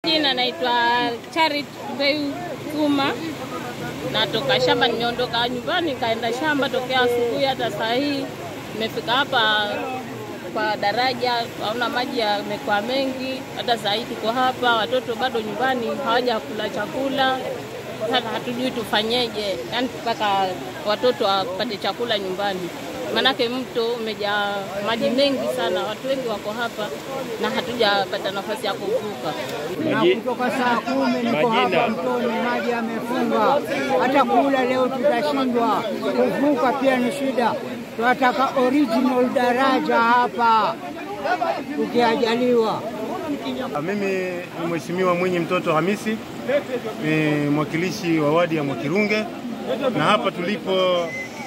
Jina naitwa Charit Beu Kuma, natoka shamba. Nimeondoka nyumbani nikaenda shamba tokea asubuhi, hata saa hii nimefika hapa kwa daraja, naona maji yamekuwa mengi. Hata saa hii tuko hapa, watoto bado nyumbani hawaja kula chakula. Sasa hatujui tufanyeje, yani mpaka watoto wapate chakula nyumbani, maanake mto umejaa maji mengi sana. Watu wengi wako hapa na hatujapata nafasi ya kuvuka. na kutoka saa kumi niko hapa mtoni, maji yamefunga. Hata kula leo tutashindwa, kuvuka pia ni shida. Tunataka original daraja hapa tukiajaliwa. Mimi ni Mheshimiwa Mwinyi Mtoto Hamisi, ni mwakilishi wa wadi ya Mwakirunge, na hapa tulipo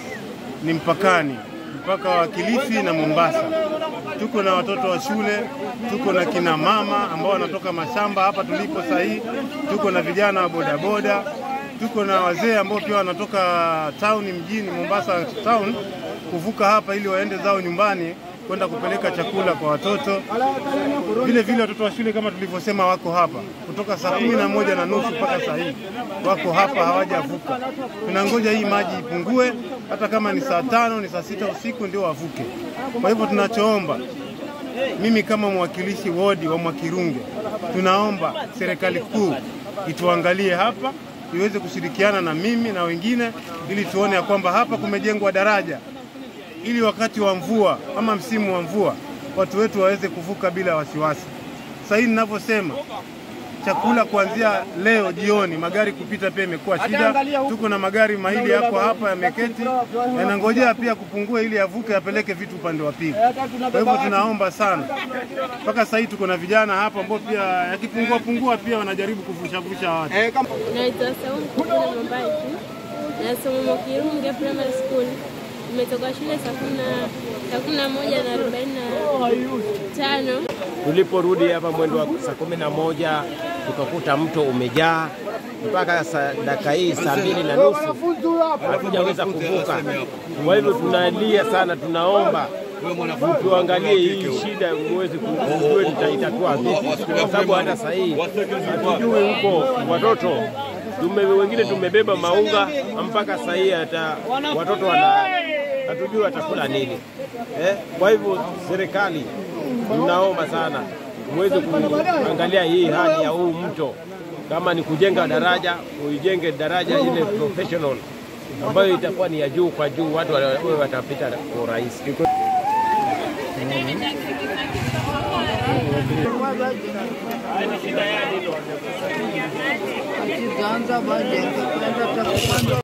ni mpakani, mpaka wa Kilifi na Mombasa. Tuko na watoto wa shule, tuko na kina mama ambao wanatoka mashamba hapa tulipo saa hii, tuko na vijana wa bodaboda, tuko na wazee ambao pia wanatoka town mjini Mombasa town kuvuka hapa ili waende zao nyumbani kwenda kupeleka chakula kwa watoto. Vile vile watoto wa shule kama tulivyosema wako hapa kutoka saa kumi na moja na nusu mpaka saa hii wako hapa hawajavuka. Tunangoja hii maji ipungue, hata kama ni saa tano ni saa sita usiku ndio wavuke. Kwa hivyo tunachoomba, mimi kama mwakilishi wodi wa Mwakirunge, tunaomba serikali kuu ituangalie hapa iweze kushirikiana na mimi na wengine ili tuone ya kwamba hapa kumejengwa daraja ili wakati wa mvua ama msimu wa mvua watu wetu waweze kuvuka bila wasiwasi. Sasa hii ninavyosema, chakula kuanzia leo jioni, magari kupita pia imekuwa shida. Tuko na magari mawili yako hapa yameketi, yanangojea pia kupungua ili yavuke yapeleke vitu upande wa pili. Kwa hivyo tunaomba sana, mpaka sasa hii tuko na vijana hapa ambao pia yakipungua pungua pia wanajaribu kuvushavusha watu. Naitwa Saumu Kukuna Mambaiki, nasoma Mwakirunge Primary School. Nimetoka shule saa kumi na- saa kumi na moja na arobaini na tano. Tuliporudi hapa mwendo wa saa kumi na moja tukakuta mto umejaa mpaka saa- dakika hii saa mbili na nusu hatujaweza kuvuka. Kwa hivyo tunalia sana, tunaomba tuangalie hii shida muweze kujue tutaitatua vipi, kwa sababu hata saa hii hatujui huko watoto tume, wengine tumebeba maunga mpaka saa hii hata watoto wana hatujui watakula nini eh? Kwa hivyo serikali tunaomba sana muweze kuangalia hii hali ya huu mto, kama ni kujenga daraja, uijenge daraja ile professional ambayo itakuwa ni ya juu kwa juu, watu wawe watapita kwa urahisi.